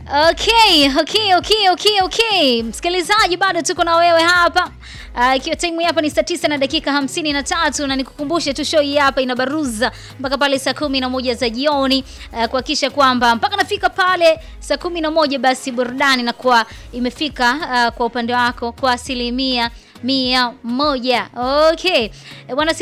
Okay, okay, okay, okay, okay. Msikilizaji, bado tuko na wewe hapa Ah, ikiwa time hapa ni saa tisa na dakika hamsini na tatu na nikukumbushe tu show hii hapa inabaruza mpaka pale saa kumi na moja za jioni ah, kuhakikisha kwamba mpaka nafika pale saa kumi na moja basi burudani na kuwa imefika ah, kwa upande wako kwa asilimia mia moja. Okay. E, bwana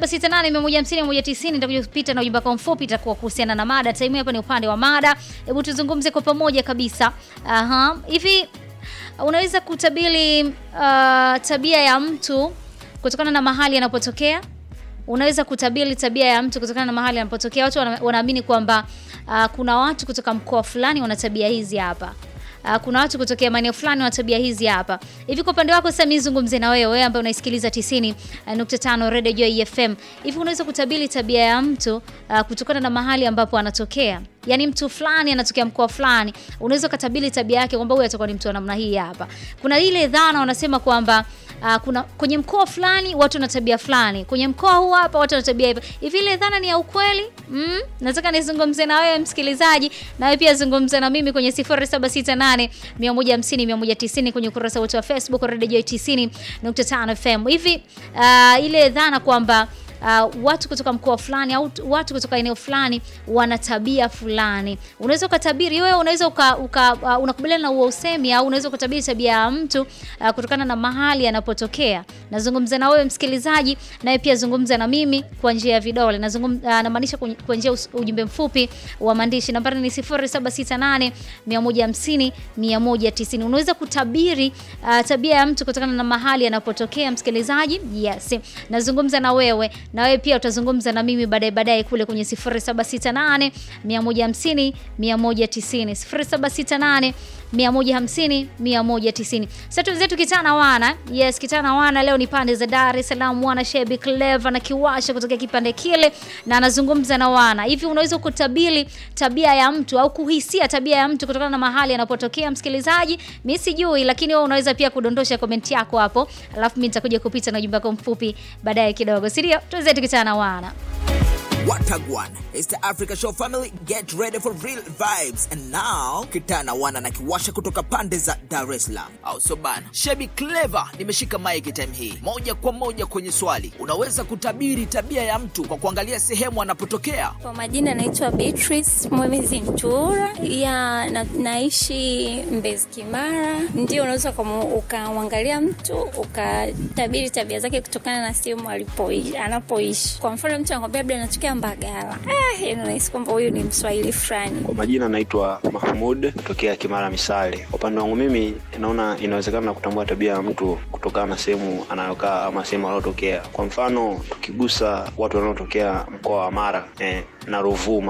0768150190 nitakuja kupita na ujumbe wako mfupi itakuwa kuhusiana na mada. Time hapa ni upande wa mada. Hebu tuzungumze kwa pamoja kabisa. Aha. Hivi unaweza kutabiri uh, tabia ya mtu kutokana na mahali anapotokea? Unaweza kutabiri tabia ya mtu kutokana na mahali anapotokea. Watu wana- wanaamini kwamba uh, kuna watu kutoka mkoa fulani wana tabia hizi hapa. Uh, kuna watu kutokea maeneo fulani wana tabia hizi hapa. Hivi kwa upande wako sasa, mimi nizungumze na wewe, wewe ambaye unaisikiliza 90.5 Radio Joy FM. Hivi unaweza kutabiri tabia ya mtu uh, kutokana na mahali ambapo anatokea? Yaani mtu fulani anatokea mkoa fulani, unaweza kutabiri tabia yake kwamba huyu atakuwa ni mtu wa namna hii hapa. Kuna ile dhana wanasema kwamba uh, kuna kwenye mkoa fulani watu wana tabia fulani, kwenye mkoa huu hapa watu wana tabia hivi. Hivi ile dhana ni ya ukweli? Mm? Nataka nizungumze na wewe msikilizaji, na wewe pia zungumza na mimi kwenye 0768 150 190 kwenye ukurasa wetu wa Facebook Radio Joy 90.5 FM. Hivi uh, ile dhana kwamba Uh, watu kutoka mkoa fulani au watu kutoka eneo fulani wana tabia fulani. Unaweza ukatabiri wewe, unaweza uka, uka uh, unakubaliana na huo usemi au unaweza kutabiri tabia ya mtu uh, kutokana na mahali anapotokea. Nazungumza na wewe msikilizaji, nawe pia zungumza na mimi kwa njia ya vidole. Nazungumza uh, namaanisha kwenye- kwa njia ya us- ujumbe mfupi wa maandishi. Nambari ni 0768 150 190. Unaweza kutabiri uh, tabia ya mtu kutokana na mahali anapotokea msikilizaji. Yes. Nazungumza na wewe na wewe pia utazungumza na mimi baadaye baadaye kule kwenye 0768 150 190 0768 150 190. Sasa tuanze kitana wana. Yes, kitana wana leo ni pande za Dar es Salaam, wana Shebi Clever na Kiwasha kutokea kipande kile na anazungumza na wana. Hivi unaweza kutabiri tabia ya mtu au kuhisia tabia ya mtu kutokana na mahali anapotokea msikilizaji? Mimi sijui, lakini wewe unaweza pia kudondosha komenti yako hapo, alafu mimi nitakuja kupita na ujumbe wako mfupi baadaye kidogo, si ndio? Tuanze tukitana na wana. Watagwan. It's the Africa Show family. Get ready for real vibes. And now, Kitana wana na kiwasha kutoka pande za Dar es Salaam. Au so bana. Shebi Clever nimeshika mic time hii. Moja kwa moja kwenye swali. Unaweza kutabiri tabia ya mtu kwa kuangalia sehemu anapotokea? Kwa majina naitwa Beatrice Mwemezi Ntura ya na, naishi Mbezi Kimara. Ndio unaweza ukamu- ukamwangalia mtu ukatabiri tabia zake kutokana na sehemu alipoishi anapoishi. Kwa mfano mtu anakwambia labda anatokea Mbagala, ah, yani unahisi kwamba huyu ni Mswahili fulani. Kwa majina naitwa Mahmud kutokea Kimara Misale. Kwa upande wangu mimi naona inawezekana kutambua tabia ya mtu kutokana na sehemu anayokaa ama sehemu anayotokea. Kwa mfano tukigusa watu wanaotokea mkoa wa Mara eh, na Ruvuma